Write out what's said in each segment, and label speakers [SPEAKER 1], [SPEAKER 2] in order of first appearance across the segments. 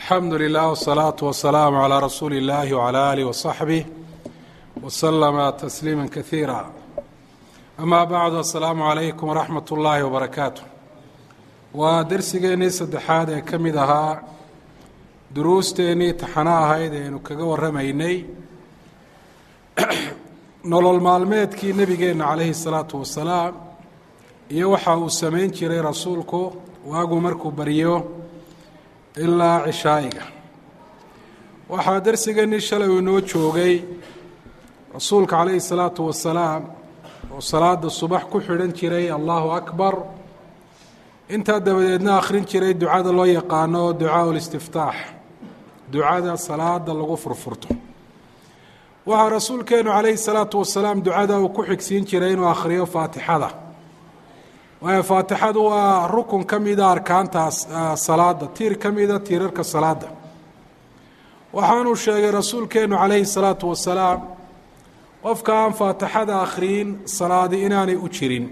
[SPEAKER 1] alxamdu lilah wsalaatu wasalaamu calaa rasuuli اllahi wcala alih wasaxbih waslama tasliima kasiira amaa bacdu assalaamu calaykum waraxmat ullaahi wabarakaatu waa dersigeennii saddexaad ee ka mid ahaa duruusteennii taxano ahayd eaynu kaga warramaynay nolol maalmeedkii nebigeenna calayhi salaatu wasalaam iyo waxa uu samayn jiray rasuulku waagu markuu baryo ilaa cishaa'iga waxaa dersigeennii shalay uu inoo joogay rasuulka calayhi salaatu wasalaam oo salaada subax ku xidhan jiray allahu akbar intaa dabadeedna akhrin jiray ducada loo yaqaano ducaa listiftaax ducada salaada lagu furfurto waxaa rasuulkeenu calayhi salaatu wasalaam ducada uu ku xigsiin jiray inuu akhriyo faatixada waayo faatixadu waa rukun ka mida arkaantaas salaada tiir ka mida tiirarka salaada waxaanuu sheegay rasuulkeenu calayhi salaatu wasalaam qofka aan faatixada akhriyin salaadi inaanay u jirin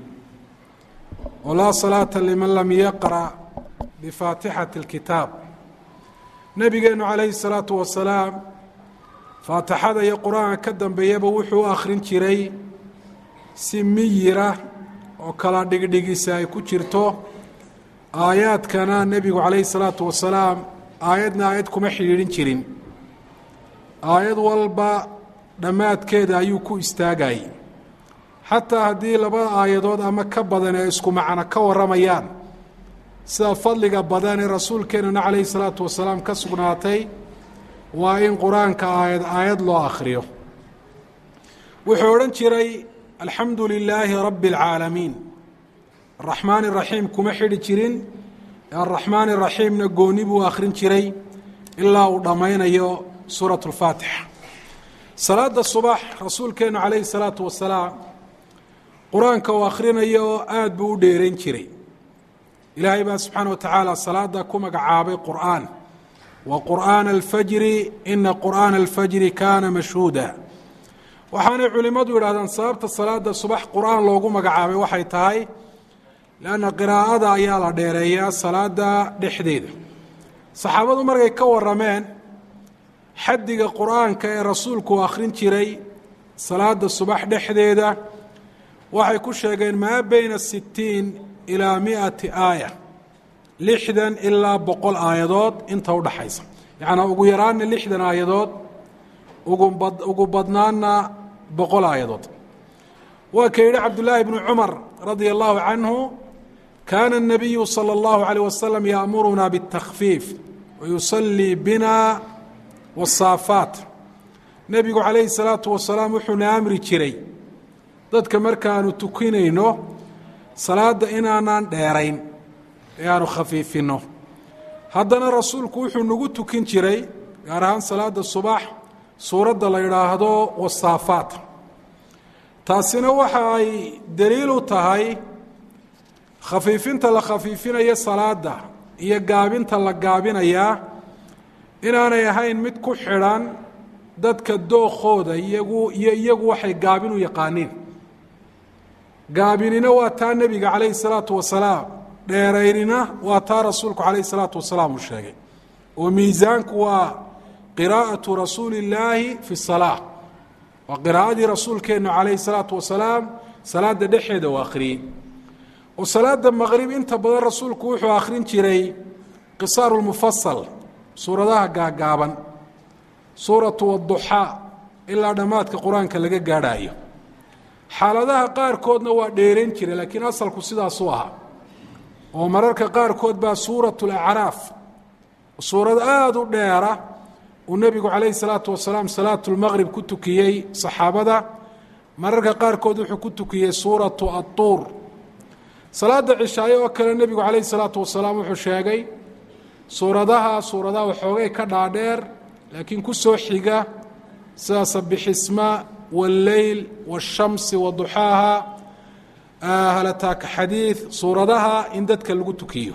[SPEAKER 1] oo laa salaata liman lam yaqra' bifaatixati اlkitaab nebigeenu calayhi salaatu wasalaam faatixada iyo qur-aanka ka dambeeyaba wuxuu u akhrin jiray si miyira oo kala dhigdhigisa ay ku jirto aayaadkana nebigu calayhi salaatu wasalaam aayadna aayad kuma xidhiidhin jirin aayad walba dhammaadkeeda ayuu ku istaagayay xataa haddii laba aayadood ama ka badan ee isku macno ka warramayaan sida fadliga badan ee rasuulkeenana calayhi salaatu wasalaam ka sugnaatay waa in qur-aanka aayad aayad loo akhriyo wuxuu odhan jiray alxamdu lilaahi rabbi اlcaalamiin araxmaan iraxiim kuma xidhi jirin araxmaan iraxiimna gooni buu akhrin jiray ilaa uu dhammaynayo suurat اlfaatixa salaada subax rasuulkeenu calayhi salaatu wasalaam qur-aanka uu akhrinayo aada buu u dheerayn jiray ilaahay baa subxaana wa tacaala salaada ku magacaabay qur'aan wa qur'aana alfajri ina qur'aana alfajri kaana mashhuuda waxaanay culimmadu yidhahdaan sababta salaada subax qur-aan loogu magacaabay waxay tahay leanna qiraa'ada ayaa la dheereeyaa salaada dhexdeeda saxaabadu markay ka warrameen xaddiga qur-aanka ee rasuulku uu akhrin jiray salaada subax dhexdeeda waxay ku sheegeen maa beyna sitiin ilaa miati aaya lixdan ilaa boqol aayadood inta udhaxaysa yacnaa ugu yaraanna lixdan aayadood ugubad ugu badnaanna boqol aayadood waa ka yidhi cabdullaahi bnu cumar radia allahu canhu kaana الnabiyu salى اllahu عalيه wasalam yaamuruna bالtakfiif wayusallii bina wasaafaat nebigu calayhi الsalaatu wasalaam wuxuuna amri jiray dadka markaanu tukinayno salaadda inaanaan dheerayn ee aanu khafiifinno haddana rasuulku wuxuu nagu tukin jiray gaar ahaan salaada subax suuradda la yidhaahdo wasaafaat taasina waxa ay daliil u tahay khafiifinta la khafiifinayo salaada iyo gaabinta la gaabinayaa inaanay ahayn mid ku xidhan dadka dookooda iyagu iyo iyagu waxay gaabin u yaqaaniin gaabinina waa taa nebiga calayhi salaatu wasalaam dheeraynina waa taa rasuulku calayhi salaatu wasalaam uu sheegay oo miisaanku waa qiraa'atu rasuuli illaahi fi salaa waa qiraa'adii rasuulkeennu calayhi salaatu wasalaam salaada dhexeeda uu akhriyey oo salaada maqrib inta badan rasuulku wuxuu akhrin jiray qisaaru lmufasal suuradaha gaagaaban suuratu wadduxaa ilaa dhammaadka qur-aanka laga gaadhaayo xaaladaha qaarkoodna waa dheerayn jiray laakiin asalku sidaasuu ahaa oo mararka qaarkood baa suuratu lacraaf suurad aada u dheera uu nebigu calayhi salaatu wasalaam salaatu lmaqrib ku tukiyey saxaabada mararka qaarkood wuxuu ku tukiyey suuratu adtuur salaada cishaaye oo kale nebigu calayhi salaatu wasalaam wuxuu sheegay suuradaha suuradaha waxoogay ka dhaadheer laakiin ku soo xiga sida sabixisma wاlleyl wالshamsi waduxaaha halataaka xadiid suuradaha in dadka lagu tukiyo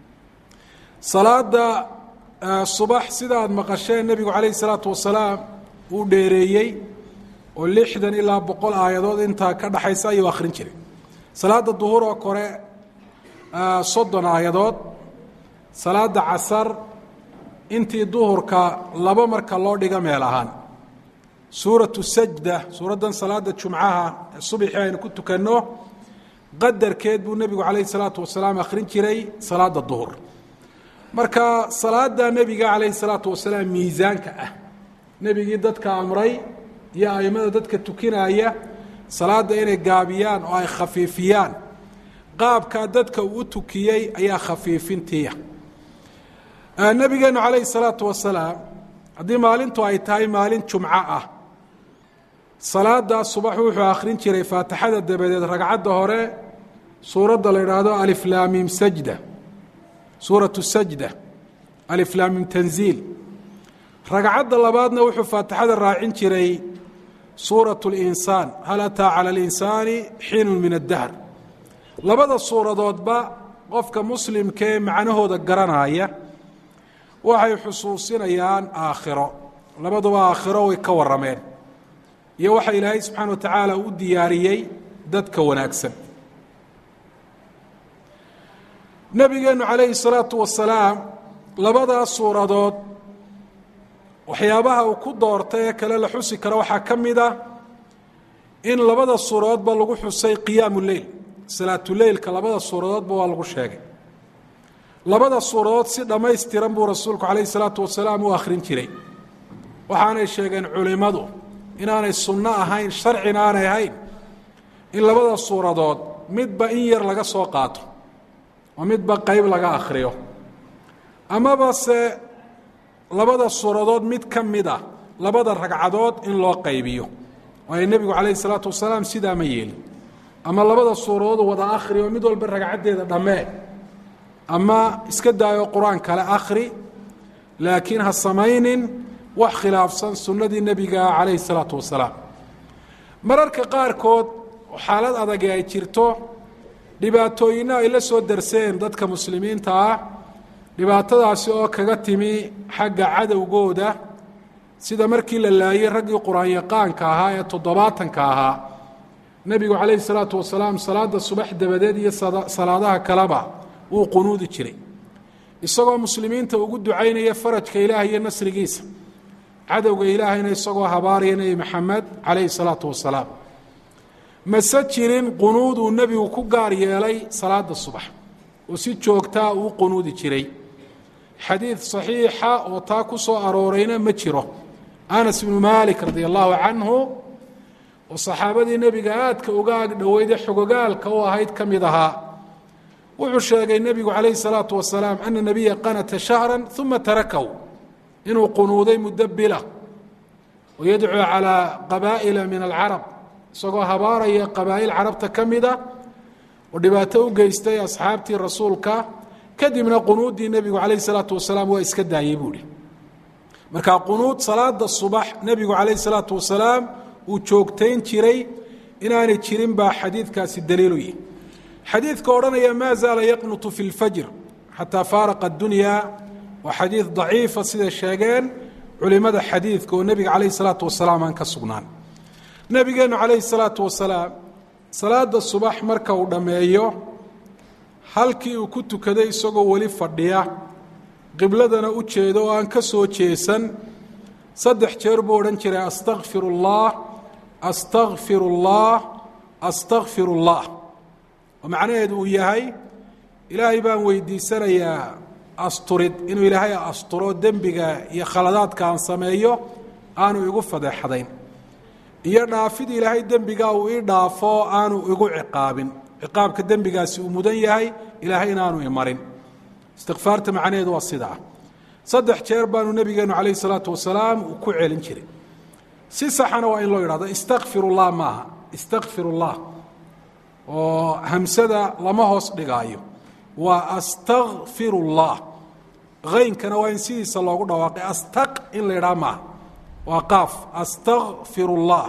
[SPEAKER 1] salaada subax sida aad maqasheen nebigu calayhi الsalaatu wasalaam uu dheereeyey oo lixdan ilaa boqol aayadood intaa ka dhaxaysa ayuu akhrin jiray salaada duhur oo kore soddon aayadood salaada casar intii duhurka laba marka loo dhigo meel ahaan suuratu sajda suuraddan salaada jumcaha ee subixii aynu ku tukanno qadarkeed buu nebigu calayhi salaatu wasalaam akhrin jiray salaada duhur marka salaada nebiga calayhi salaatu wasalaam miisaanka ah nebigii dadka amray iyo aimada dadka tukinaya salaada inay gaabiyaan oo ay khafiifiyaan qaabkaa dadka uu u tukiyey ayaa khafiifintiiya nebigeenu calayhi salaatu wasalaam haddii maalintu ay tahay maalin jumco ah salaadaas subax wuxuu akhrin jiray faatixada dabadeed ragcadda hore suuradda la idhaahdo aliflaamim sajda suuratu sajda aliflaamim tanziil ragcadda labaadna wuxuu faatixada raacin jiray suuratu linsaan hal ataa cala alinsaani xiinun min addahr labada suuradoodba qofka muslimkaee macnahooda garanaya waxay xusuusinayaan aakhiro labaduba aakhiro way ka warrameen iyo waxa ilaahay subxaana wa tacaala u diyaariyey dadka wanaagsan nebigeennu calayhi salaatu wasalaam labadaas suuradood waxyaabaha uu ku doortay ee kale la xusi karo waxaa ka mid a in labada suuradoodba lagu xusay qiyaamu leyl salaatuleylka labada suuradoodba waa lagu sheegay labada suuradood si dhammaystiran buu rasuulku calayhi salaatu wasalaam u akhrin jiray waxaanay sheegeen culimmadu inaanay sunno ahayn sharcina aanay ahayn in labada suuradood midba in yar laga soo qaato oo midba qeyb laga akhriyo amaba se labada suuradood mid ka mid ah labada ragcadood in loo qaybiyo waayo nebigu calayhi salaatu wasalaam sidaa ma yeelin ama labada suuradood wada akhri oo mid walba ragcaddeeda dhammee ama iska daayo qur-aan kale akhri laakiin ha samaynin wax khilaafsan sunnadii nebiga calayhi salaatu wasalaam mararka qaarkood xaalad adage ay jirto dhibaatooyinna ay la soo darseen dadka muslimiinta ah dhibaatadaasi oo kaga timi xagga cadowgooda sida markii la laayey raggii qur-aan-yaqaanka ahaa ee toddobaatanka ahaa nebigu calayhi salaatu wasalaam salaada subax dabadeed iyo salaadaha kaleba wuu qunuudi jiray isagoo muslimiinta ugu ducaynaya farajka ilaah iyo nasrigiisa cadowga ilaahayna isagoo habaaraya nebi maxamed calayhi salaatu wasalaam mase jirin qunuud uu nebigu ku gaar yeelay salaada subax oo si joogtaa uu qunuudi jiray xadiid saxiixa oo taa ku soo aroorayna ma jiro anas ibnu maalik radia allahu canhu oo saxaabadii nebiga aadka uga ag dhoweyde xogogaalka u ahayd ka mid ahaa wuxuu sheegay nebigu calayhi salaatu wasalaam ana nebiya qanata shahra uma tarakahu inuu qunuuday muddo bila oo yadcuu calaa qabaa'ila min alcarab isagoo habaaraya qabaa'il carabta ka mida oo dhibaato u geystay asxaabtii rasuulka kadibna qunuuddii nebigu calayhi salaatu wasalaam waa iska daayey buuhi marka qunuud salaada subax nebigu calayhi salaatu wasalaam uu joogtayn jiray inaanay jirin baa xadiidkaasi daliilu yihi xadiidka odhanaya maa zaala yaqnutu fi lfajr xataa faaraqa addunya waa xadiid daciifa siday sheegeen culimada xadiidka oo nebiga calayhi salaatu wasalaam aan ka sugnaan nebigeennu calayhi salaatu wasalaam salaada subax marka uu dhammeeyo halkii uu ku tukaday isagoo weli fadhiya qibladana u jeedo oo aan ka soo jeesan saddex jeer buu odhan jiray astakfir اllah astakfir اllah astakfir اllah oo macnaheedu uu yahay ilaahay baan weydiisanayaa asturid inuu ilaahay asturo dembiga iyo khaladaadka aan sameeyo aanu igu fadeexadayn iyo dhaafid ilaahay dembigaa uu ii dhaafo aanu igu ciqaabin ciqaabka dembigaasi uu mudan yahay ilaahay inaanu imarin istikfaarta macnaheedu waa sidaa saddex jeer baanu nebigeenu calayhi salaatu wasalaam uu ku celin jiray si saxana waa in loo yidhahdo istakfir ullah maaha istakfir ullah oo hamsada lama hoos dhigaayo waa astakfir ullah haynkana waa in sidiisa loogu dhawaaqay astaq in la yidhaha maaha waa qaaf astakfir ullah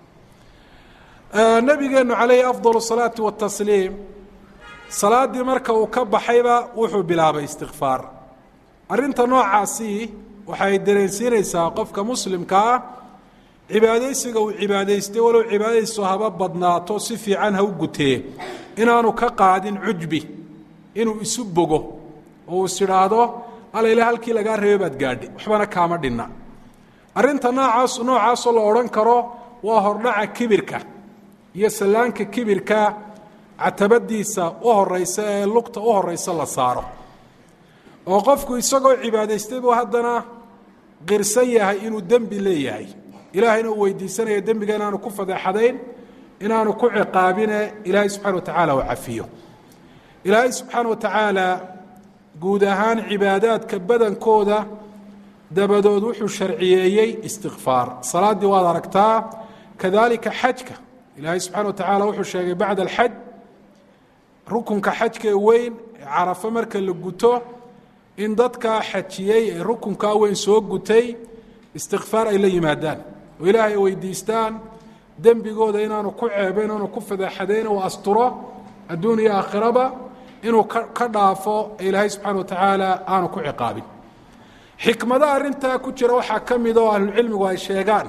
[SPEAKER 1] nabigeenu calayhi afdal salaati watasliim salaaddii marka uu ka baxayba wuxuu bilaabay istikfaar arrinta noocaasi waxay dareensiinaysaa qofka muslimka ah cibaadaysiga uu cibaadaystay walow cibaadaystu haba badnaato si fiican ha u gutee inaanu ka qaadin cujbi inuu isu bogo oo uu is idhaahdo alayla halkii lagaa reebay baad gaadhay waxbana kaama dhinna arrinta noocaas noocaasoo la odhan karo waa hordhaca kibirka iyo sallaanka kibirka catabadiisa u horeysa ee lugta u horeysa la saaro oo qofku isagoo cibaadaystay buu haddana qirsan yahay inuu dembi leeyahay ilaahayna uu weydiisanaya dembiga inaanu ku fadeexadayn inaanu ku ciqaabine ilaahay subxana wa tacaala uu cafiyo ilaahay subxaana wa tacaala guud ahaan cibaadaadka badankooda dabadood wuxuu sharciyeeyey istikfaar salaaddii waad aragtaa kadalika xajka ilaahay subxana wa tacaala wuxuu sheegay bacda alxaj rukunka xajka ee weyn ee carafo marka la guto in dadkaa xajiyey ee rukunkaa weyn soo gutay istikfaar ay la yimaadaan oo ilaahay ay weydiistaan dembigooda inaanu ku ceebo inaanu ku fadeexadayn uu asturo adduun iyo aakhiraba inuu ka dhaafo ee ilaahay subxana wa tacaala aanu ku ciqaabin xikmada arrintaa ku jira waxaa ka mida oo ahlucilmigu ay sheegaan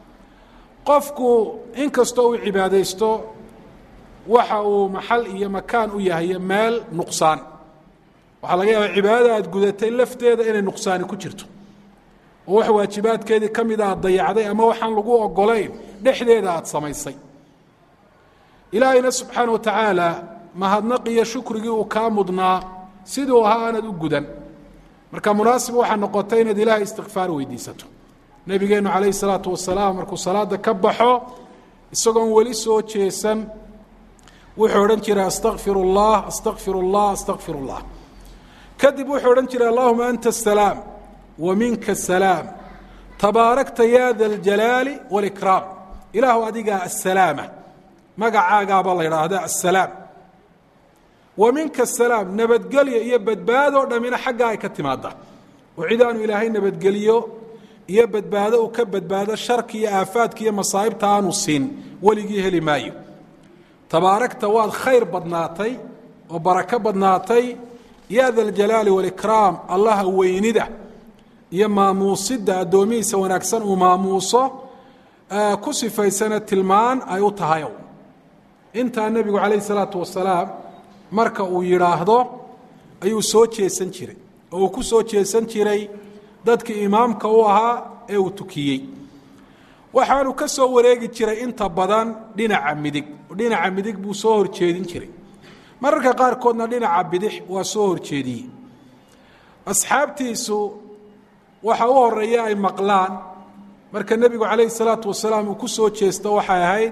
[SPEAKER 1] qofku inkastoo uu cibaadaysto waxa uu maxal iyo makaan u yahay meel nuqsaan waxaa laga yaabaa cibaadada aad gudatay lafteeda inay nuqsaani ku jirto oo wax waajibaadkeedii ka mida aad dayacday ama waxaan lagu ogolayn dhexdeeda aad samaysay ilaahayna subxaana wa tacaala mahadnaq iyo shukrigii uu kaa mudnaa siduu ahaa aanad u gudan marka munaasib waxaa noqotay inaad ilaahay istikfaar weydiisato nebigeennu calayhi salaatu wasalaam markuu salaada ka baxo isagoon weli soo jeesan wuxuu odhan jiray astakfir اllah astakfir اllah astakfir اllah kadib wuxuu odhan jiray allahuma anta asalaam wa minka asalaam tabaarakta ya da اljalaali wاlikraam ilaahu adigaa asalaama magacaagaabaa la idhaahda asalaam wa minka asalaam nabadgelyo iyo badbaadoo dhammina xaggaa ay ka timaada oo cid aanu ilaahay nabadgeliyo iyo badbaado uu ka badbaado sharki iyo aafaadka iyo masaa'ibta aanu siin weligii heli maayo tabaarakta waad khayr badnaatay oo barako badnaatay ya da aljalaali wاlikraam allaha weynida iyo maamuusidda addoomihiisa wanaagsan uu maamuuso ku sifaysana tilmaan ay u tahayow intaa nebigu calayh isalaatu wasalaam marka uu yidhaahdo ayuu soo jeesan jiray oo uu ku soo jeesan jiray dadkii imaamka u ahaa ee uu tukiyey waxaanu ka soo wareegi jiray inta badan dhinaca midig dhinaca midig buu soo horjeedin jiray mararka qaarkoodna dhinaca bidix waa soo horjeediyey asxaabtiisu waxa u horeeya ay maqlaan marka nebigu calayhi salaatu wasalaam uu ku soo jeesto waxay ahayd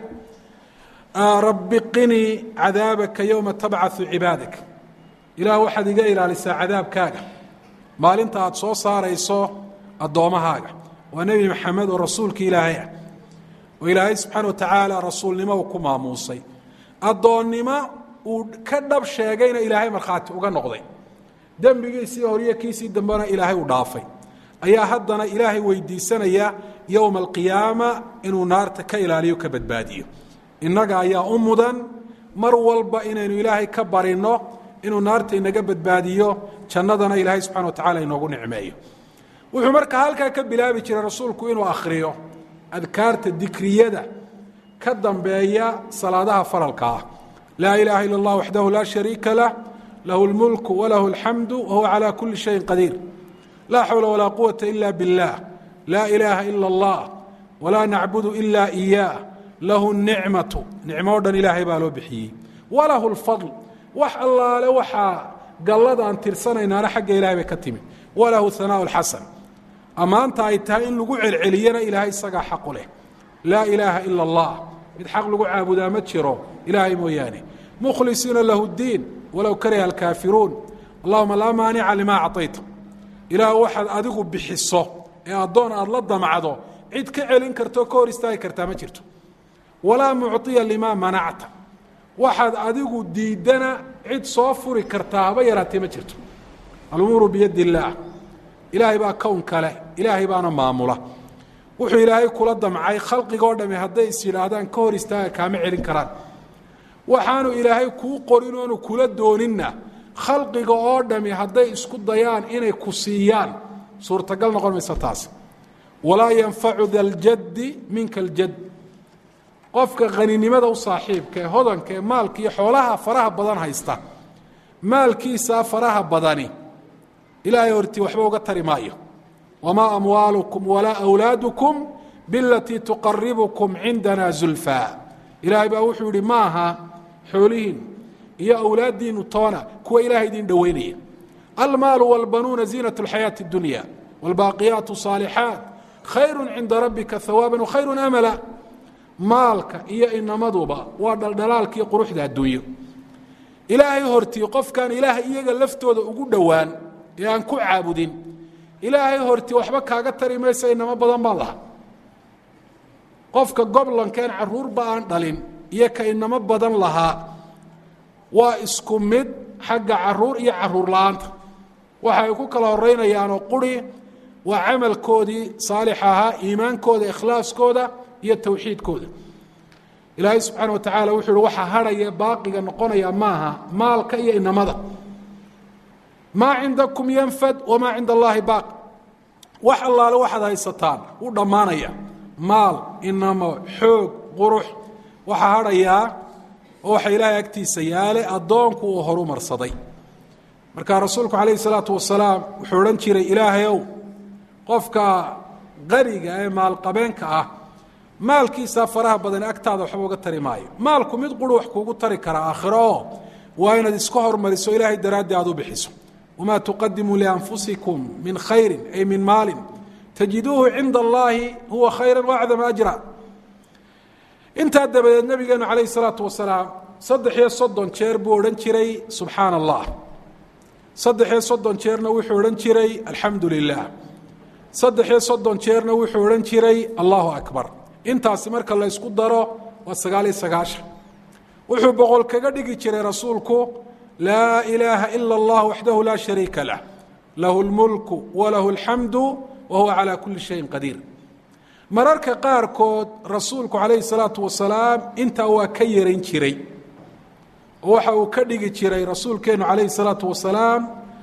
[SPEAKER 1] rabbi qinii cadaabaka yowma tabcau cibaadak ilaah waxaad iga ilaalisaa cadaabkaaga maalinta aada soo saarayso addoommahaaga waa nebi maxamed oo rasuulka ilaahay ah oo ilaahay subxaana wa tacaala rasuulnimo uu ku maamuusay addoonnimo uu ka dhab sheegayna ilaahay markhaati uga noqday dembigiisii horiyo kiisii dambena ilaahay u dhaafay ayaa haddana ilaahay weydiisanaya yowma alqiyaama inuu naarta ka ilaaliyo ka badbaadiyo innaga ayaa u mudan mar walba inaynu ilaahay ka barinno inuu naarta inaga badbaadiyo jannadana ilaahay subxana wa tacala inoogu nicmeeyo wuxuu markaa halkaa ka bilaabi jiray rasuulku inuu akhriyo adkaarta dikriyada ka dambeeya salaadaha faralka ah laa ilaaha ila اllah waxdahu laa shariika lah lahu اlmulku walahu اlxamdu wahuwa calى kuli shayin qadiir laa xawla walaa quwata ila biاllah laa ilaaha ila اllah walaa nacbudu ila iyaah lahu الnicmatu nicmo o dhan ilaahay baa loo bixiyey walahu اlfadl wax allaale waxaa gallada aan tirsanaynaana xagga ilahay bay ka timid walahu hanaaء اlxasan ammaanta ay tahay in lagu celceliyana ilaahay isagaa xaqu leh laa ilaaha ila اllah mid xaq lagu caabudaa ma jiro ilaahay mooyaane mukhlisiina lahu اdiin walow kariha alkaafiruun allahuma laa maanica limaa acطayta ilaah waxaad adigu bixiso ee addoon aad la damacdo cid ka celin kartoo ka hor istaagi kartaa ma jirto walaa mucطiya limaa manacta waxaad adigu diidana cid soo furi kartaa haba yaraatee ma jirto alumuuru biyadi illaah ilaahay baa kown kale ilaahay baana maamula wuxuu ilaahay kula damcay khalqigoo dhami hadday is yidhaahdaan ka hor istaaga kaama celin karaan waxaanu ilaahay kuu qorin oonu kula dooninna khalqiga oo dhami hadday isku dayaan inay ku siiyaan suurtagal noqon mayso taas walaa yanfacu da ljaddi minka aljad qofka haninimada u saaxiibka ee hodanka ee maalka iyo xoolaha faraha badan haysta maalkiisaa faraha badani ilaahay hortii waxba uga tari maayo wamaa amwaalukum walaa awlaadukum bilatii tuqaribukum cindana zulfaa ilaahay baa wuxuu yihi maaha xoolihiin iyo awlaaddiinu toona kuwa ilahay idin dhoweynaya almaalu wاlbanuuna ziinaة اlxayaaةi اdunya wاlbaaqiyaat الصaalixaat khayru cinda rabbika hawaaban wakhayru amala maalka iyo inamaduba waa dhaldhalaalkii quruxda adduunyo ilaahay hortii qofkaan ilaahay iyaga laftooda ugu dhowaan ee aan ku caabudin ilaahay hortii waxba kaaga tari maysa inamo badan baan laha qofka goblankeen caruurba aan dhalin iyo ka inamo badan lahaa waa isku mid xagga caruur iyo caruur la-aanta waxa ay ku kala horeynayaanoo quri waa camalkoodii saalix ahaa iimaankooda ikhlaaskooda iyo towxiidkooda ilaahay subxaana wa tacaala wuxuu uhi waxaa hadhaya baaqiga noqonaya maaha maalka iyo inamada maa cindakum yanfad wamaa cinda allaahi baaqi wax allaale waxaad haysataan u dhammaanaya maal inamo xoog qurux waxaa hadhayaa oo waxa ilaahay agtiisa yaale addoonku uu horu marsaday marka rasuulku calayhi salaatu wasalaam wuxuu odhan jiray ilaahayow qofka qaniga ee maalqabeenka ah maalkiisaa faraha badan agtaada waxba uga tari maayo maalku mid quru wax kuugu tari karaa aakhiro oo waa inaad iska hormariso ilaahay daraaddii aad u bixiso wamaa tuqadimuu lianfusikum min khayrin ay min maalin tajiduuhu cinda allaahi huwa khayra waacdama ajra intaa dabadeed nabigeenu calayhi salaatu wasalaam saddex iyo soddon jeer buu odhan jiray subxaana allah saddex iyo soddon jeerna wuxuu odhan jiray alxamdu lilah saddex iyo soddon jeerna wuxuu odhan jiray allahu akbar intaasi marka la ysku daro waa sagaal iyo sagaashan wuxuu boqol kaga dhigi jiray rasuulku laa ilaaha ila allah waxdahu laa shariika lah lahu lmulku walahu alxamdu wa huwa calaa kulli shayin qadiir mararka qaarkood rasuulku calayhi salaatu wasalaam intaa waa ka yarayn jiray oo waxa uu ka dhigi jiray rasuulkeenu calayhi salaatu wasalaam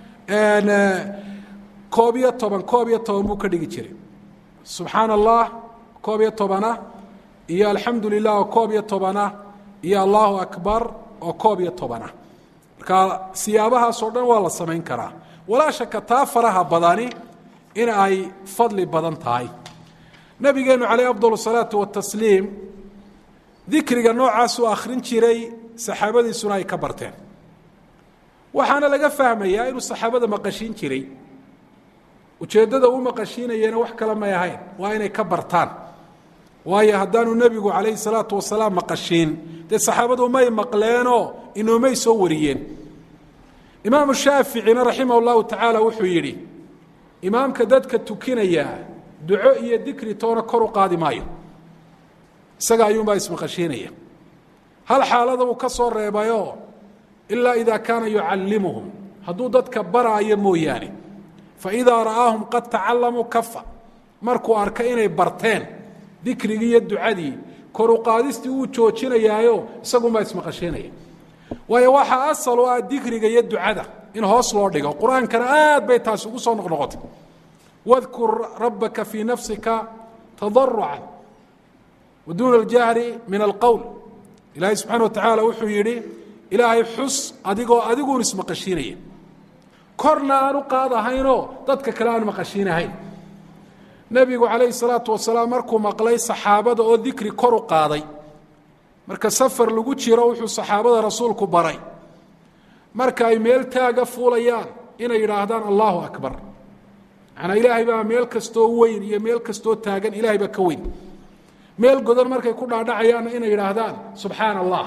[SPEAKER 1] koob iyo toban koob iyo toban buu ka dhigi jiray subxaana allah koob iyo tobanah iyo alxamdu lilah oo koob iyo tobanah iyo allahu akbar oo koob iyo tobanah marka siyaabahaasoo dhan waa la samayn karaa walaa shaka taa faraha badani in ay fadli badan tahay nabigeenu calayh afdal salaatu watasliim dikriga noocaasuu akhrin jiray saxaabadiisuna ay ka barteen waxaana laga fahmayaa inuu saxaabada maqashiin jiray ujeeddada uu maqashiinayena wax kale may ahayn waa inay ka bartaan waayo haddaanu nebigu calayhi salaatu wasalaam maqashiin dee saxaabadu may maqleenoo inoomay soo wariyeen imaamu shaaficina raximah llahu tacaala wuxuu yidhi imaamka dadka tukinaya duco iyo dikri toona kor u qaadi maayo isaga ayuunbaa ismaqashiinaya hal xaalada uu ka soo reebayoo ilaa idaa kaana yucallimuhum hadduu dadka baraayo mooyaane faidaa ra'aahum qad tacalamuu kafa markuu arka inay barteen dikrigii iyo ducadii koru qaadistii wuu joojinayaayo isagunbaa ismaqashiinaya waayo waxaa asal u ah dikriga iyo ducada in hoos loo dhigo qur-aankana aad bay taasi ugu soo noqnoqotay wadkur rabbaka fii nafsika tadarucan wa duuna aljahri min alqowl ilaahay subxana wa tacaala wuxuu yidhi ilaahay xus adigoo adiguun ismaqashiinaya korna aan u qaadahaynoo dadka kale aan maqashiinahayn nebigu calayhi salaatu wasalaam markuu maqlay saxaabada oo dikri kor u qaaday marka safar lagu jiro wuxuu saxaabada rasuulku baray marka ay meel taaga fuulayaan inay yidhaahdaan allahu akbar macnaa ilaahay baa meel kastoo weyn iyo meel kastoo taagan ilaahay baa ka weyn meel godan markay ku dhaadhacayaanna inay yidhaahdaan subxaana allah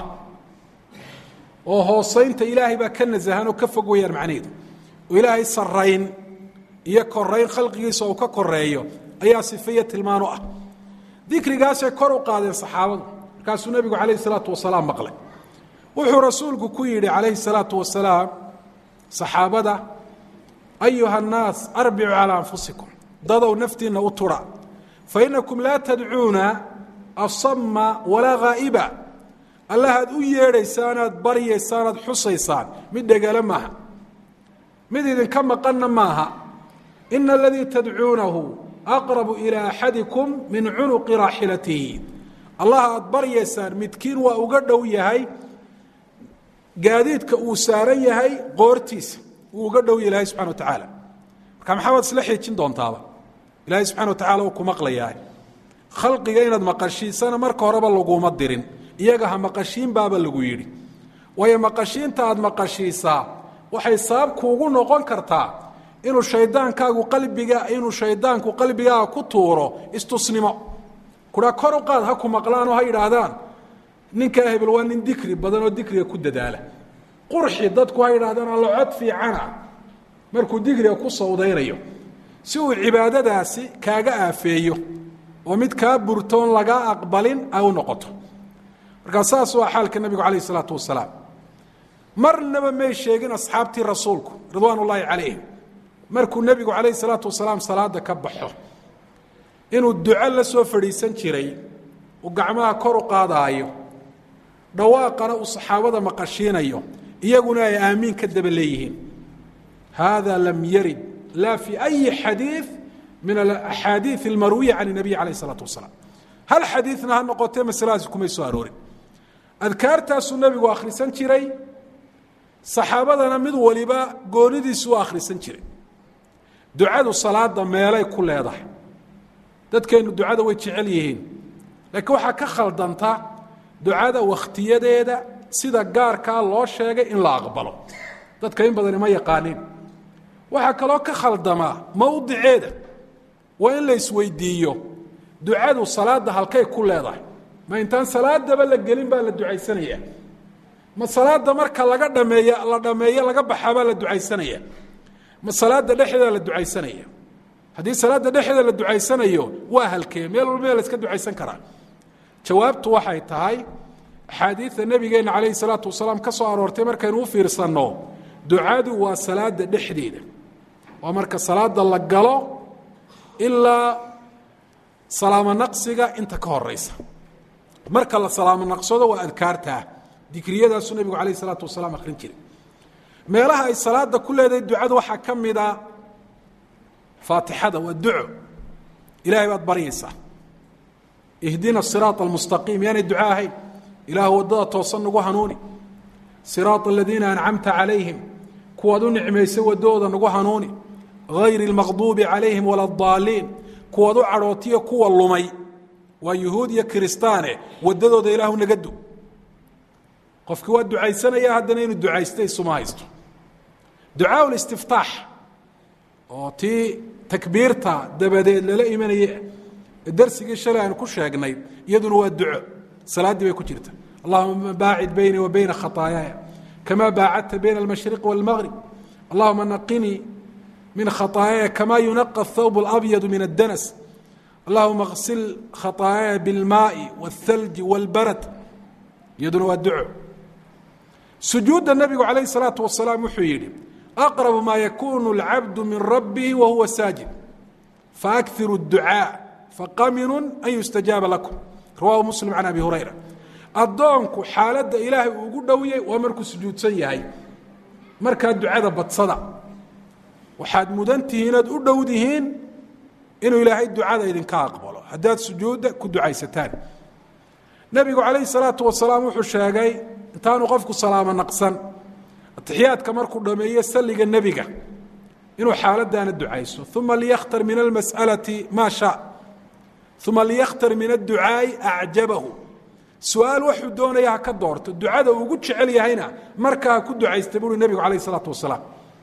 [SPEAKER 1] oo hoosaynta ilaahay baa ka nasahan oo ka fog weyaan macnaheedu oo ilaahay sarayn iyo korayn khalqigiisa uu ka koreeyo ayaa sifeyo tilmaano ah dikrigaasay kor u qaadeen saxaabadu markaasuu nebigu calayhi salaatu wasalaam maqlay wuxuu rasuulku ku yidhi calayhi salaatu wasalaam saxaabada ayuha annaas arbicuu calaa anfusikum dadow naftiinna u tudha fa inakum laa tadcuuna asama walaa haa'iba allahaad u yeedhaysaan aad baryaysaan aad xusaysaan mid dhegale maaha mid idinka maqanna maaha ina aladii tadcuunahu aqrabu ilaa axadikum min cunuqi raaxilatihi allah aad baryaysaan midkiin waa uga dhow yahay gaadiidka uu saaran yahay qoortiisa wuu uga dhow yahay subxana wa tacaala marka maxaa waad isla xiijin doontaaba ilaahay subxana wa tacala uu ku maqlayaa khalqiga inaad maqashiisana marka horeba laguma dirin iyaga ha maqashiin baaba lagu yidhi waayo maqashiinta aad maqashiisaa waxay sabab kuugu noqon kartaa inuu shaydaankaagu qalbiga inuu shaydaanku qalbigaaga ku tuuro istusnimo kuraa kor u qaad ha ku maqlaan oo ha yidhaahdaan ninkaa hebel waa nin dikri badan oo dikriga ku dadaala qurxi dadku ha yidhahdaan allo cod fiicana markuu dikriga ku sawdaynayo si uu cibaadadaasi kaaga aafeeyo oo mid kaa burtoon lagaa aqbalin ay u noqoto markaa saas waa xaalka nebigu calayh isalaatu wasalaam marnaba may sheegin asxaabtii rasuulku ridwaan ullaahi calayhim markuu nebigu calayhi salaatu wasalaam salaada ka baxo inuu duco la soo fadhiisan jiray uu gacmaha kor u qaadaayo dhawaaqana uu saxaabada maqashiinayo iyaguna ay aamiin ka daba leeyihiin hada lam yarid laa fi ayi xadiid min alaxaadiid almarwiya can الnabiy calayh الsalaatu wasalaam hal xadiidna ha noqotee masaladaasi kumay soo aroorin adkaartaasuu nebigu akhrisan jiray saxaabadana mid waliba goonidiisu u akhrisan jiray ducadu salaada meelay ku leedahay dadkeennu ducada way jecel yihiin laakiin waxaa ka khaldanta ducada wakhtiyadeeda sida gaarkaa loo sheegay in la aqbalo dadka in badani ma yaqaaniin waxaa kaloo ka khaldamaa mowdiceeda waa in la isweydiiyo ducadu salaadda halkay ku leedahay ma intaan salaadaba la gelin baa la ducaysanaya ma salaada marka laga dhameey la dhameeyo laga baxaabaa la ducaysanaya ma salaada dhexdeeda la ducaysanaya haddii salaada dhexdeeda la ducaysanayo waa halkee meel walba la iska ducaysan karaa jawaabtu waxay tahay axaadiida nebigeenna calayhi salaatu wasalaam ka soo aroortay markaynu u fiirsanno ducadu waa salaada dhexdeeda waa marka salaada la galo ilaa salaamo naqsiga inta ka horeysa marka la salaamo naqsado waa adkaartaa dikriyadaasuu nebigu calayh isalaatu wasalaam akhrin jiray meelaha ay salaada ku leedahay ducadu waxaa ka mida faatixada waa duco ilaahay baad baryaysaa ihdina siraط almustaqiim yaanay duco ahayn ilaahu waddada toosan nagu hanuuni siraaط aladiina ancamta calayhim kuwaad u nicmaysay waddooda nagu hanuuni gayri اlmaqduubi calayhim wala اdaaliin kuwaad u cadhootiyo kuwa lumay waa yuhuud iyo kiristaane waddadooda ilaahu naga du qofkii waa ducaysanaya haddana inuu ducaysta isuma haysto ducaa listiftaax oo tii takbiirta dabadeed lala imanaye darsigii shalay aan ku sheegnay iyaduna waa duco salaaddii bay ku jirta allahuma baacid bayni wa bayna khaطaayaaya kama baacadta bayna almashriqi wاlmgrib allahuma naqinii min khaطaayaaya kama yunaqa الthawb اlabyadu min addanas allahuma اغsil khaطaayaaya biاlmaai wاthalji wاlbarad iyaduna waa duco sujuudda nebigu calayh الsalaatu wasalaam wuxuu yidhi aqrabu maa yakunu اlcabdu min rabbihi wa huwa saajid faakhiru الducaaء faqaminu an yustajaaba lakum rawahu muslim can abi hurayra addoonku xaaladda ilaahay uu ugu dhowyay waa markuu sujuudsan yahay markaa ducada badsada waxaad mudan tihiin inaad u dhowdihiin inuu ilaahay ducada idinka aqbalo haddaad sujuudda ku ducaysataan nebigu calayhi salaatu wasalaam wuxuu sheegay intaanu qofku salaamo naqsan atixiyaadka markuu dhameeyo salliga nebiga inuu xaaladaana ducayso uma liyakhtar min almas'alati maa shaa uma liyakhtar min adducaa'i acjabahu su-aal waxuu doonaya ha ka doorto ducada uu ugu jecel yahayna markaa ha ku ducaysta buuri nebigu calayh isalaatu wasalaam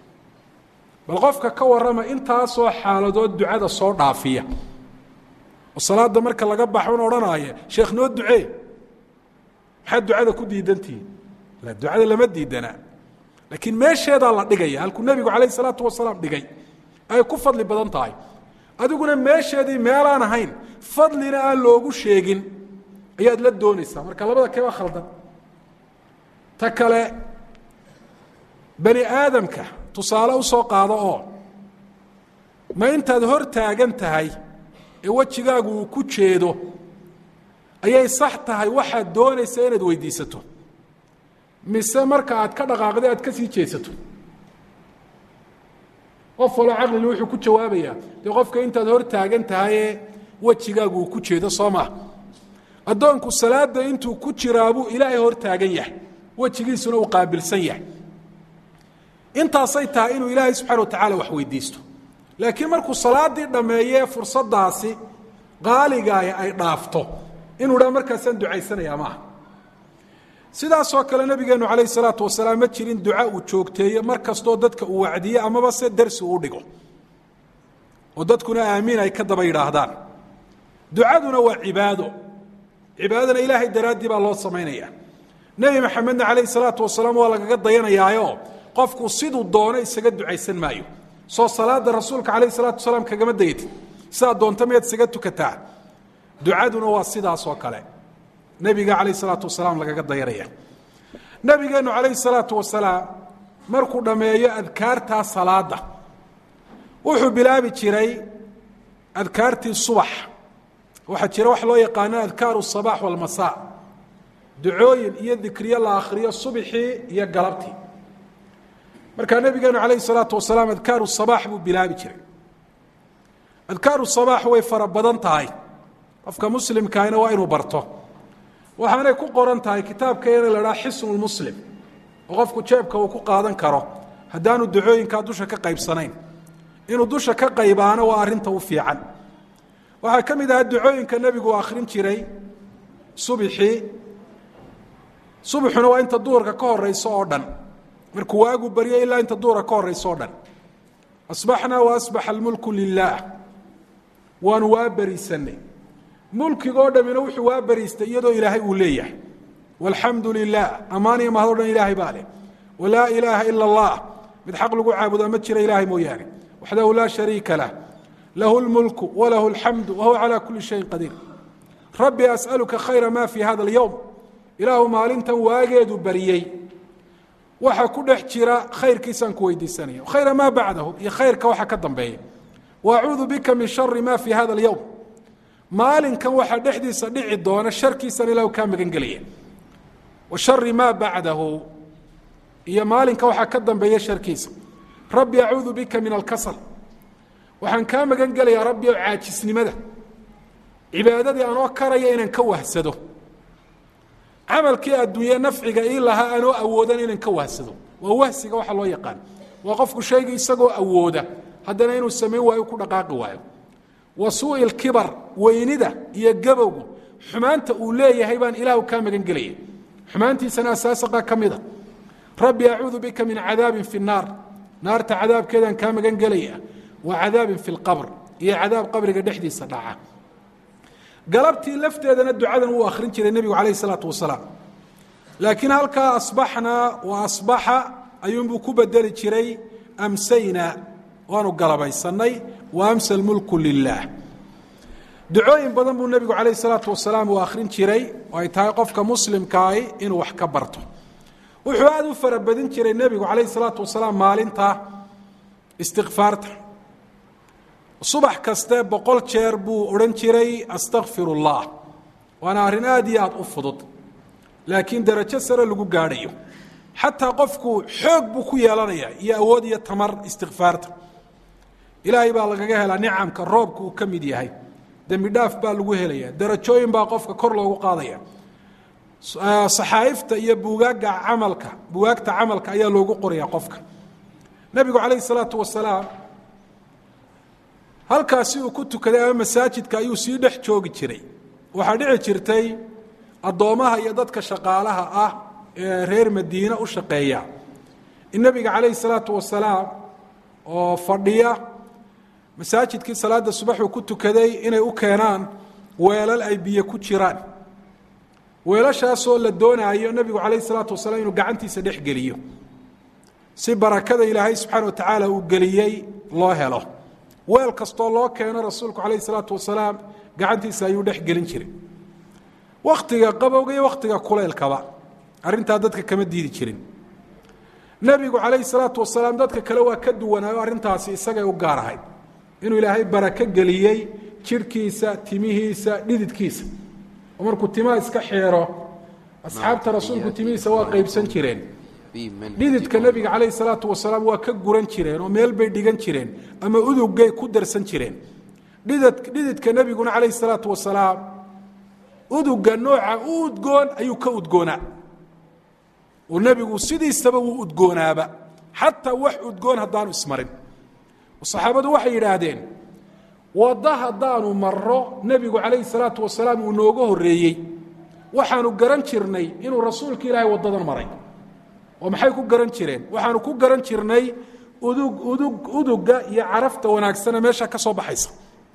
[SPEAKER 1] bal qofka ka warrama intaasoo xaaladood ducada soo dhaafiya oo salaada marka laga baxon odhanaya sheekh noo ducee maxaad ducada ku diidantihiin la ducada lama diidanaa laakiin meesheedaa la dhigaya halkuu nebigu calayh isalaatu wasalaam dhigay ay ku fadli badan tahay adiguna meesheedii meelaan ahayn fadlina aan loogu sheegin ayaad la doonaysaa marka labada kee waa khaldan ta kale bani aadamka tusaale u soo qaado oo ma intaad hor taagan tahay ee wejigaagu uu ku jeedo ayay sax tahay waxaad doonaysaa inaad weydiisato mise marka aad ka dhaqaaqday aad ka sii jeesato qof waloo caqlili wuxuu ku jawaabayaa dee qofka intaad hor taagan tahayee wejigaagu uu ku jeedo soo maa addoonku salaada intuu ku jiraabuu ilaahay hor taagan yahay wejigiisuna uu qaabilsan yahay intaasay tahay inuu ilaahay subxana wa tacala wax weydiisto laakiin markuu salaadii dhammeeye fursadaasi qaaligaay ay dhaafto inuu dhaa markaasaan ducaysanayaa maaha sidaasoo kale nabigeenu calayh salaatu wasalaam ma jirin duca uu joogteeyo mar kastoo dadka uu wacdiye amaba se darsi uu dhigo oo dadkuna aamiin ay ka daba yidhaahdaan ducaduna waa cibaado cibaadadana ilaahay daraaddii baa loo samaynaya nebi maxamedna calayh salaatu wasalaam waa lagaga dayanayaayo qofku siduu doono isaga ducaysan maayo soo salaada rasuulka calayh salaatu wasalaam kagama dayatid sidaa doonta miyaad isaga tukataa ducaduna waa sidaas oo kale nebiga calayh salaatu wasalaam lagaga dayanaya nebigeennu calayh salaatu wasalaam markuu dhammeeyo adkaartaa salaada wuxuu bilaabi jiray adkaartii subax waxaa jira wax loo yaqaano adkaaru الصabax wاlmasaa ducooyin iyo dikriyo la akhriyo subxii iyo galabtii markaa nebigeenu calayh الsalaatu wasalaam adkaaru الصabax buu bilaabi jiray adkaaru الصabax way fara badan tahay qofka muslimkaahina waa inuu barto waxaanay ku qoran tahay kitaabkeena la dhaha xisnu lmuslim oo qofku jeebka uu ku qaadan karo haddaanu ducooyinkaa dusha ka qaybsanayn inuu dusha ka qaybaano waa arrinta u fiican waxaa ka mid ahaa ducooyinka nebigu u akhrin jiray subxii subaxuna waa inta duhurka ka horeyso oo dhan markuu waagu baryo ilaa inta duhurka ka horeyso o dhan asbaxnaa wa asbaxa almulku lilaah waanu waa beriisanay mulkigoo dhammina wuxuu waa beriistay iyadoo ilaahay uu leeyahay walxamdu lilah ammaan iyo mahad o dhan ilaahay baa leh walaa ilaaha ila allah mid xaq lagu caabudaa ma jira ilaahay mooyaane waxdahu laa shariika lah lahu lmulku walahu alxamdu wahuwa calaa kuli shayin qadiir rabbi as'aluka khayra ma fi hada alyowm ilaahu maalintan waageedu bariyey waxa ku dhex jira khayrkiisaan ku weydiisanaya khayra maa bacdahu iyo khayrka waxa ka dambeeya waacuudu bika min shari ma fi hada alyowm maalinkan waxaa dhexdiisa dhici doona sharkiisan ilahu kaa magan gelaya wa shari maa bacdahu iyo maalinka waxaa ka dambeeya sharkiisa rabbi acuudu bika min alkasal waxaan kaa magan gelayaa rabbi o caajisnimada cibaadadii anoo karaya inaan ka wahsado camalkii adduunye nafciga ii lahaa anoo awoodan inaan ka wahsado waa wahsiga waxa loo yaqaan waa qofku shayga isagoo awooda haddana inuu samayn waayo ku dhaqaaqi waayo wa suui lkibar weynida iyo gabowgu xumaanta uu leeyahay baan ilaahu kaa magan gelaya xumaantiisana asaasaqa ka mida rabbi acuudu bika min cadaabin fi الnaar naarta cadaabkeedaan kaa magan gelaya wa cadaabin fi اlqabr iyo cadaab qabriga dhexdiisa dhaca galabtii lafteedana ducadan wuu akhrin jiray nebigu calayh الsalaatu wasalaam laakiin halkaa asbaxna wa asbaxa ayuunbuu ku bedeli jiray amsayna waanu galabaysanay wa amsa almulku lilah ducooyin badan buu nebigu calayh الsalaatu wasalaam uu akhrin jiray oo ay tahay qofka muslimkaahi inuu wax ka barto wuxuu aada u fara badin jiray nebigu calayh الsalaatu wasalaam maalinta istikfaarta subax kaste boqol jeer buu odhan jiray astakfir اllah waana arrin aad iyo aad u fudud laakiin darajo sare lagu gaadhayo xataa qofku xoog buu ku yeelanaya iyo awood iyo tamar istikfaarta ilaahay baa lagaga helaa nicamka roobka uu ka mid yahay dembi dhaaf baa lagu helaya darajooyin baa qofka kor loogu qaadaya saxaa'ifta iyo buugaaga camalka bugaagta camalka ayaa loogu qoraya qofka nebigu calayh isalaatu wasalaam halkaasi uu ku tukaday ama masaajidka ayuu sii dhex joogi jiray waxaa dhici jirtay addoommaha iyo dadka shaqaalaha ah ee reer madiine u shaqeeya in nebiga calayhi salaatu wasalaam oo fadhiya masaajidkii salaada subaxuu ku tukaday inay u keenaan weelal ay biyo ku jiraan weelashaasoo la doonaayo nebigu calayhi salaatu wasalaam inuu gacantiisa dhex geliyo si barakada ilaahay subxaana wa tacaala uu geliyey loo helo weel kastoo loo keeno rasuulku calayhi salaatu wasalaam gacantiisa ayuu dhex gelin jiray wakhtiga qabowga iyo wakhtiga kuleylkaba arrintaa dadka kama diidi jirin nebigu calayhi salaatu wasalaam dadka kale waa ka duwanaayo arrintaasi isagay u gaar ahayd inuu ilaahay barako geliyey jidhkiisa timihiisa dhididkiisa oo markuu timaha iska xeero asxaabta rasuulku timihiisa waa qaybsan jireen dhididka nebiga calayhi salaatu wasalaam waa ka guran jireen oo meel bay dhigan jireen ama udugay ku darsan jireen dhidid dhididka nebiguna calayhi salaatu wasalaam uduga nooca u udgoon ayuu ka udgoonaa oo nebigu sidiisaba wuu udgoonaaba xataa wax udgoon haddaanu ismarin saxaabadu waxay yidhaahdeen wadda haddaanu marro nebigu calayhi salaatu wasalaam uu nooga horreeyey waxaanu garan jirnay inuu rasuulka ilaahay waddadan maray oo maxay ku garan jireen waxaanu ku garan jirnay udug udug uduga iyo carafta wanaagsane meesha ka soo baxaysa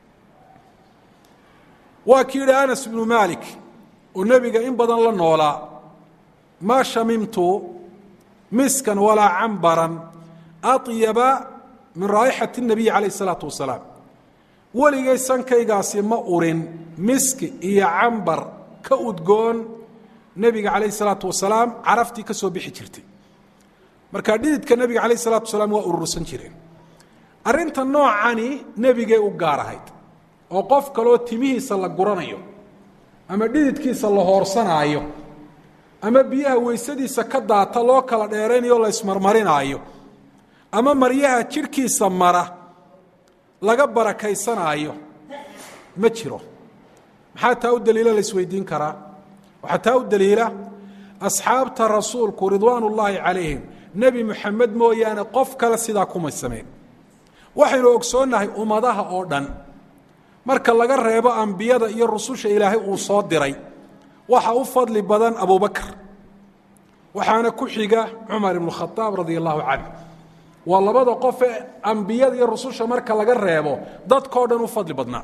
[SPEAKER 1] waa kii yidhi anas bnu maalik oo nebiga in badan la noolaa maa shamimtu miskan walaa cambaran aطyaba min raa'ixati الnabiyi calayh الsalaatu wasalaam weligay sankaygaasi ma urin miski iyo cambar ka udgoon nebiga calayh الsalaatu wasalaam caraftii ka soo bixi jirtay marka dhididka nebiga calayh الsalaatu wasalaam waa urursan jireen arrinta noocani nebigay u gaar ahayd oo qof kaloo timihiisa la guranayo ama dhididkiisa la hoorsanaayo ama biyaha weysadiisa ka daata loo kala dheeraynayo la ismarmarinaayo ama maryaha jidhkiisa mara laga barakaysanaayo ma jiro maxaa taa u daliila la isweydiin karaa waxaa taa u daliila asxaabta rasuulku ridwaan ullaahi calayhim nebi moxamed mooyaane qof kale sidaa kumay samayn waxaynu ogsoonnahay ummadaha oo dhan marka laga reebo ambiyada iyo rususha ilaahay uu soo diray waxa u fadli badan abubakr waxaana ku xiga cumar ibnu khaaab radia allahu canh waa labada qof ee ambiyada iyo rususha marka laga reebo dadkao dhan u fadli badnaa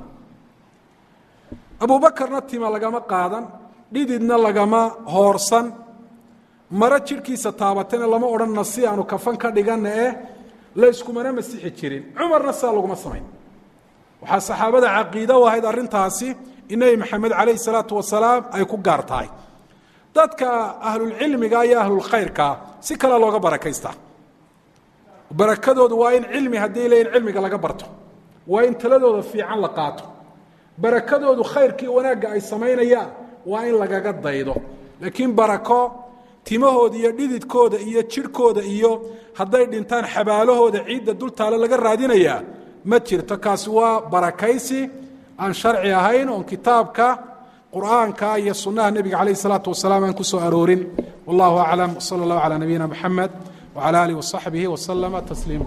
[SPEAKER 1] abubakarna tima lagama qaadan dhididna lagama hoorsan maro jidhkiisa taabatana lama odhanna si aanu kafan ka dhiganna eh layskumana masixi jirin cumarna sidaa laguma samayn waxaa saxaabada caqiida u ahayd arrintaasi in nebi maxamed calayhi salaatu wasalaam ay ku gaar tahay dadka ahlulcilmiga iyo ahlulkhayrkaa si kale looga barakaystaa barakadoodu waa in cilmi haddii leeyiin cilmiga laga barto waa in taladooda fiican la qaato barakadoodu khayrkii wanaagga ay samaynayaan waa in lagaga daydo laakiin barako timahooda iyo dhididkooda iyo jidhkooda iyo hadday dhintaan xabaalahooda ciidda dultaale laga raadinayaa ma jirto kaasi waa barakaysi aan sharci ahayn oon kitaabka qur'aanka iyo sunnaha nebiga calayh isalaatu wasalaam aan ku soo aroorin wallahu aclam sala allahu calaa nabiyina moxamed wcala alih wasaxbihi waslama tasliima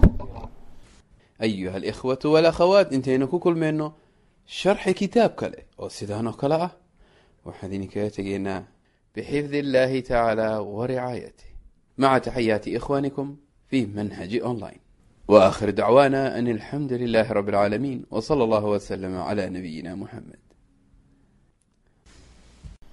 [SPEAKER 2] ayuha alikhwatu walakhawaat intaynu ku kulmayno sharxi kitaab kale oo sidaan oo kale ah waxaan idinkaga tegaynaa bixifdi illahi tacaala waricaayatih maca taxayaati ikhwanikum fi manhaji online waakhir dacwaana an alxamdu lilahi rabi اlcaalamiin wsala allahu wslama cla nabiyina muxamed